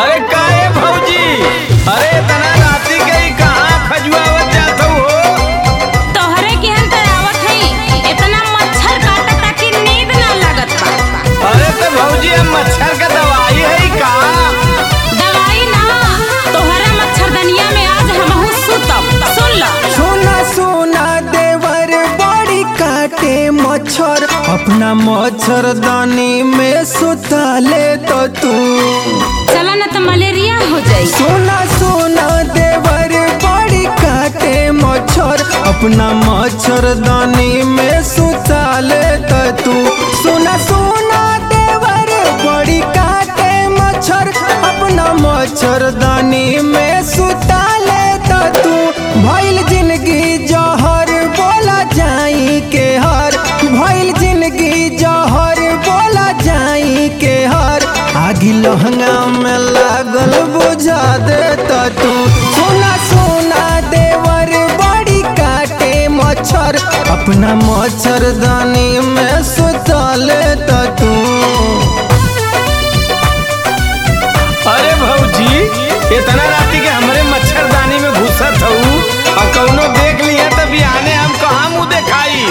अरे काहे भौजी अरे इतना राती के ही कहाँ खजुआवत जात हो तोहरे केहन तरावत हई इतना मच्छर काटता कि नींद ना लागत बा अरे तो भौजी हम मच्छर का दवाई है का दवाई ना तोहरा मच्छरदनिया में आज हमहू सुतब सुन ल सोना सोना देवर बड़ी काटे मच्छर अपना मच्छरदानी में सुता ले तो तू चला ना तो मलेरिया हो जाई सोना सोना देवर बड़ी काटे मच्छर अपना मच्छरदानी में सुता ले तो तू सोना सोना देवर बड़ी काटे मच्छर अपना मच्छरदानी में सुता ले तो तू भइल जिंदगी जहर बोला जाई के हर भइल जिंदगी जहर बोला जाई के हर आगी लहंगा में लागल बुझा दे तो तू सोना सोना देवर बड़ी काटे मच्छर अपना मच्छरदानी में सुता ले तो तू अरे भौजी इतना राती के हमरे मच्छरदानी में घुसत हूँ और कौनो देख लिया तो बिहाने हम कहाँ मुँह दिखाई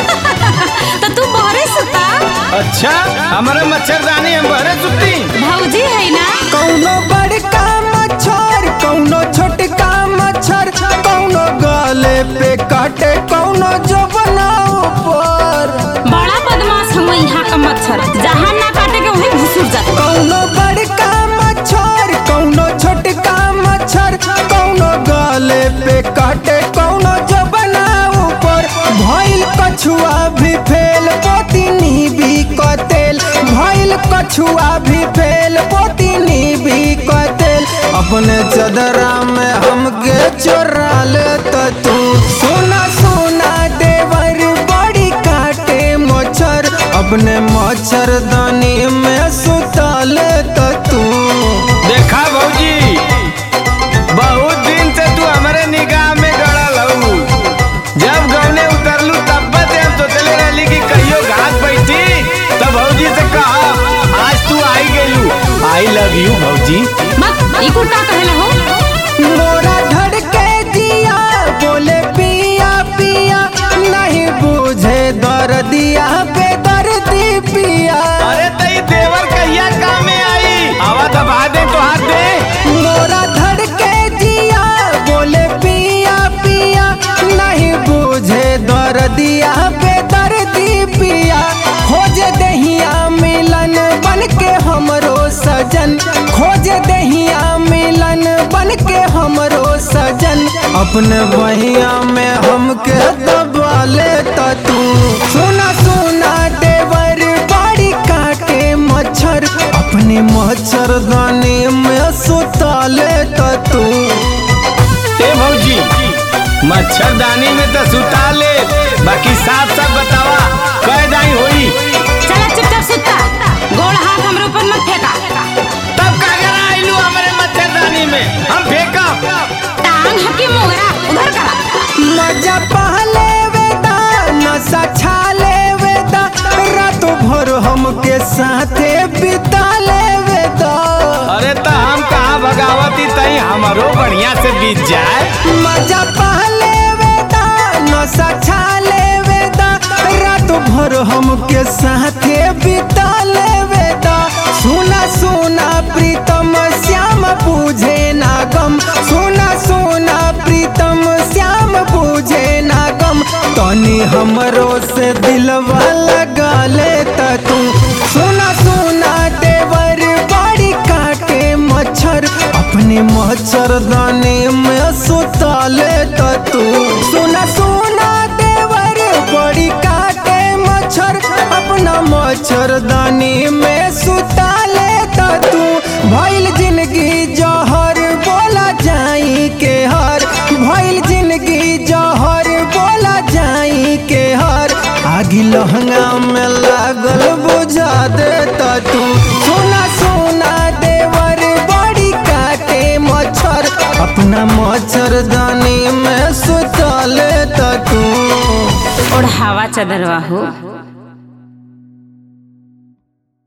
तो तू बहरे सुता अच्छा हमारे मच्छरदानी हम बहरे सुती भौजी है ना कौनो बड़का मच्छर कौनो छोटका मच्छर कौनो गले पे काटे कौनो जबना ऊपर बड़ा बदमाश हम यहाँ का मच्छर जहाँ ना काटे के वहीं घुसुर जाता कौनो बड़का मच्छर कौनो छोटका मच्छर कौनो गले पे काटे कौनो जबना ऊपर भइल कछुआ भी फेल पोतिनी भी कतेल भइल कछुआ भी फेल पोतिनी भी कतेल अपने चदरा में हमके चोरा ले तो तू सोना सोना देवर बड़ी काटे मच्छर अपने मच्छरदानी में सुता ले तो तू देखा भौजी बहुत दिन से तू हमारे निगाह में गड़ल हऊ जब गौने उतरलू तब से हम सोचले रहली कि कहियो घाट बैठी तब भौजी से कहा आज तू आई गेलू आई लव यू भौजी मत ई कुल का कहला हो मोरा धड़के जिया बोले पिया पिया नहीं बुझे दर्दिया पे दर्दी पिया अरे तई देवर कहिया काम में आई आवा दबा दे तो हाथ दे मोरा धड़के जिया बोले पिया पिया नहीं बुझे दर्दिया पे दर्दी पिया खोज दहिया मिलन बन के हमरो सजन खोज दहिया मिलन बन के हमरो सजन अपने बहिया में हमके दबा ले तो तू सुना सुना देवर बड़ी काटे मच्छर अपने मच्छरदानी में सुता ले तो तू ए भौजी मच्छरदानी में तो सुता ले बाकी साफ साफ बतावा कह जाई होई चला चुपचाप सुता गोड़ हाथ हमरे ऊपर मत फेंका तब का करा आइलू हमारे मच्छरदानी में हम फेंका टांग हकी मोगरा उधर करा मजा पहले वेदा नशा छाले वेदा रात भर हमके साथे बिता ले वेदा अरे तो हम कहाँ भगावती तई हमारो बढ़िया से बीत जाए मजा पहले वेदा नशा छाले वेदा रात भर हमके साथे बिता ले वेदा सुना सुना प्रीतम श्याम पूझे ना गम सुना सुना प्रीतम श्याम पूझे ना गम तनी हमरो से दिलवा लगा ले त तू सुना सुना देवर बड़ी काटे मच्छर अपने मच्छरदानी में सुता ले त तू सुना सुना देवर बड़ी काटे मच्छर अपना मच्छरदानी में सुता ले त तू भइल जिंदगी जहर बोला जाई के हर भइल जिंदगी जहर बोला जाई के हर आगी लहंगा में लागल बुझा दे त तू सोना सोना देवर बड़ी काटे मच्छर अपना मच्छरदानी में सुता ले त तू ओढ़ावा चदरवा हो